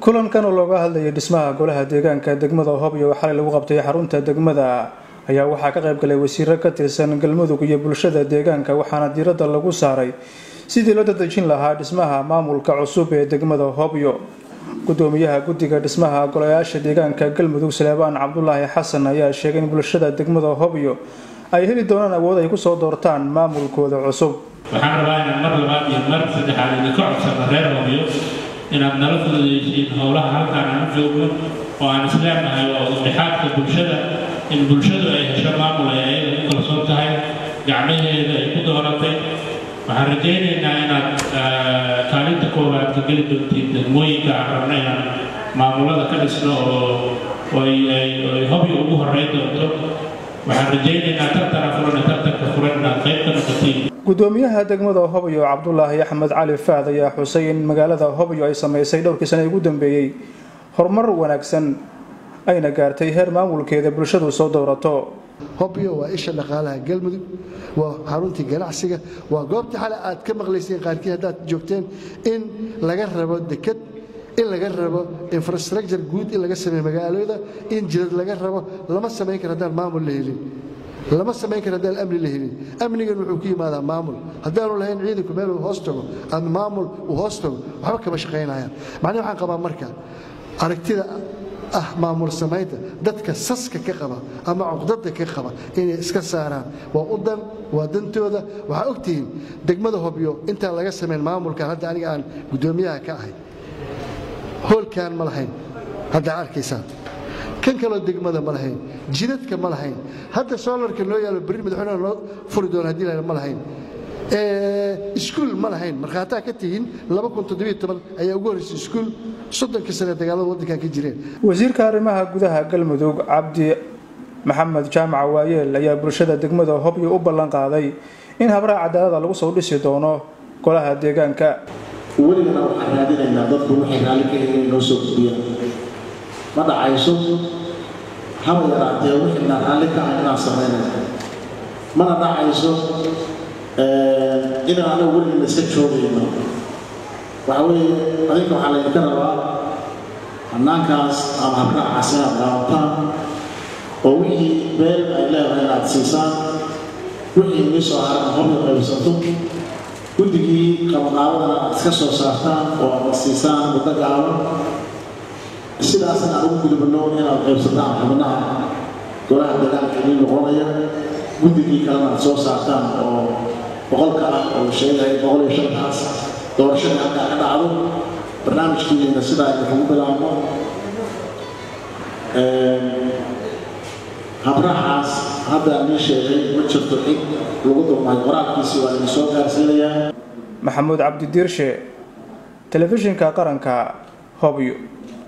kulankan oo looga hadlayay dhismaha golaha deegaanka degmada hobyo oo xalay lagu qabtay xarunta degmada ayaa waxaa ka qayb galay wasiiro ka tirsan galmudug iyo bulshada deegaanka waxaana diiradda lagu saaray sidii loo dadejin lahaa dhismaha maamulka cusub ee degmada hobyo gudoomiyaha guddiga dhismaha golayaasha deegaanka galmudug saleebaan cabdulaahi xasan ayaa sheegay in bulshada degmada hobyo ay heli doonaan awood ay kusoo doortaan maamulkooda cusub waxaan rabaa inaan mar labaad iyo mar saddexaad idinka codsano reer hobyo inaad nala fududaysiin howlaha halkaan aan u joogno oo aan isleenahay waa udhexaadka bulshada in bulshadu ay hesho maamul ay ayada ku kalsoon tahay gacmaheeda ay ku dooratay waxaan rajaynaynaa inaad kaalinta koowaad ka geli doontiin degmooyinka aan rabna inaan maamulada ka dhisno oo ay hobyo ugu horreyn doonto waxaan rajaynaynaa tartana furan tartanka furan inaad qayb ka noqotiin gudoomiyaha degmada hobyo cabdulaahi axmed cali faad ayaa xusay in magaalada hobyo ay samaysay dhowrkii sane ugu dambeeyey horumar wanaagsan ayna gaartay heer maamulkeeda bulshadu soo dowrato hobyo waa isha dhaqaalaha galmudug waa xaruntii ganacsiga waa goobtii xale aad ka maqlayseen qaarkii haddaad joogteen in laga rabo deked in laga rabo infrastructure guud in laga sameeyo magaalooda in jidad laga rabo lama samayn karo haddaan maamul la helin lama samayn karo haddaan amni la helin amnigan wuxuu ku yimaadaa maamul haddaanu lahayn ciidanku meel uu hoos tago ama maamul uu hoos tago waxba kama shaqaynayaan macnihi waxaan qabaa marka aragtida ah maamul samaynta dadka saska ka qaba ama cuqdada ka qaba inay iska saaraan waa u dan waa dantooda waxaa ogtihiin degmada hobyo intaan laga samayn maamulkan hadda aniga aan guddoomiyaha ka ahay hoolkaan ma lahayn haddaa arkaysaan kan kaloo degmada ma lahayn jidadka ma lahayn hadda soolarka noo yaalo berri madaxweynaha loo furi doono haddii la ma lahayn iskuul ma lahayn markhaataa ka tihiin ayaa ugu horraysay iskuul soddonka sane dagaalada waddankan ka jireen wasiirka arrimaha gudaha galmudug cabdi maxamed jaamac waayeel ayaa bulshada degmada hobyo u ballan qaaday in habraha cadaalada lagu soo dhisi doono golaha deegaanka weligana waxaan raadinaynaa dadku waxay raalli ka yihiin noo soo gudbiyaan ma dhacayso haba yaraatee wixina raalli ka ah inaan samaynayno mana dhacayso inaan anagu weligana iska joogayno waxa weeye adinka waxaa laydinka rabaa hannaankaas ama habraacaas inaad qaabataan oo wixii beel ay leedahay inaad siisaan wixii inii soo haran hobyo qaybsato guddigii qabaqaabadana aad iska soo saartaan oo aad siisaan muddo gaaban sidaasna aan ugu gudubno inaad qaybsataan xubnaha golaha dagaalka inii noqonaya guddigii kalena aad soo saartaan oo boqolka ah oo sheegaya boqol iyo shantaas doorashadii halkaa ka dhacdo barnaamijkiina sidaa idinkugu bilaabno habraacaas hadda nii sheegay ma jirto cid lagu dulmahay qoraalkiisi waa idin soo gaarsiinayaa maxamuud cabdi diirshe telefishinka qaranka hobyo